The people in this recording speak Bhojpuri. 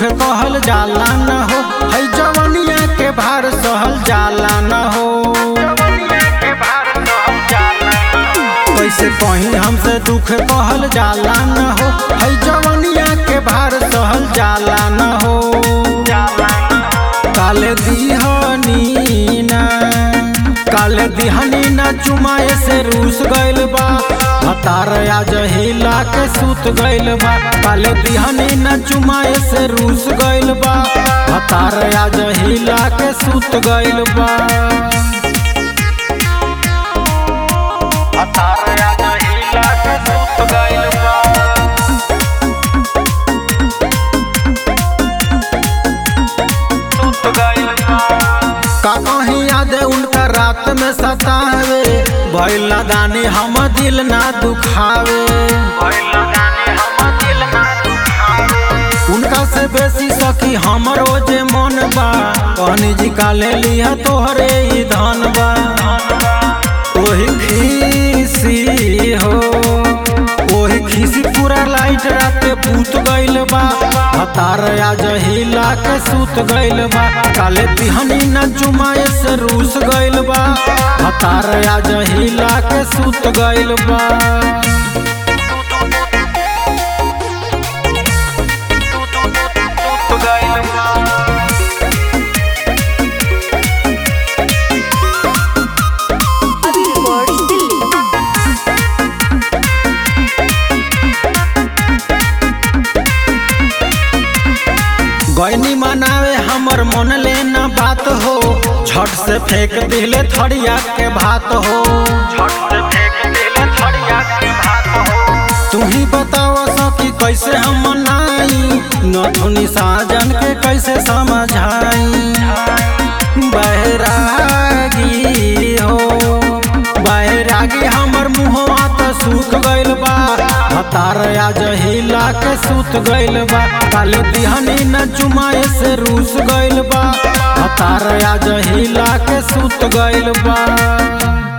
कहल जाला न हो है जवनिया के भार सहल जाला न हो कैसे कहीं हमसे दुख कहल जाला न हो है जवनिया के भार सहल जाला न हो काले दिहनी ना काले दिहनी ना चुमाए से रूस गइल बा हतार आज हिला के सूत गइल बा काले दिहनी ना चुमाए से रूस गइल बा हतार आज हिला के सूत गइल बा हतार आज हिला के सूत गइल बा का कहीं याद उनका रात में सतावे भइल दानी हम दिल ना दुखावे उनका से बेसी सखी हमरो जे मन बा कहनी जी का ले लिया तोहरे ही धन बा ओही खीसी हो ओही खीसी पूरा लाइट रात पूत गइल बा हतार आज हिला के सूत गइल बा काले तिहनी न चुमाए से रूस गइल बा हतार आज हिला के सूत गइल बा अभी रिकॉर्ड्स दिल्ली गैनी मनावे हमर मन लेना बात हो छठ से फेंक दिले थड़िया के भात हो तू ही बताओ सखी कैसे हम मनाई नथुनी साजन के कैसे समझाई बैरागी हो बैरागी हमर मुहवा त सूख गइल बा हतार आज हिला के सूत गइल बा काले दिहनी न चुमाए से रूस गइल बा हतार आज हिला के सूत गइल बा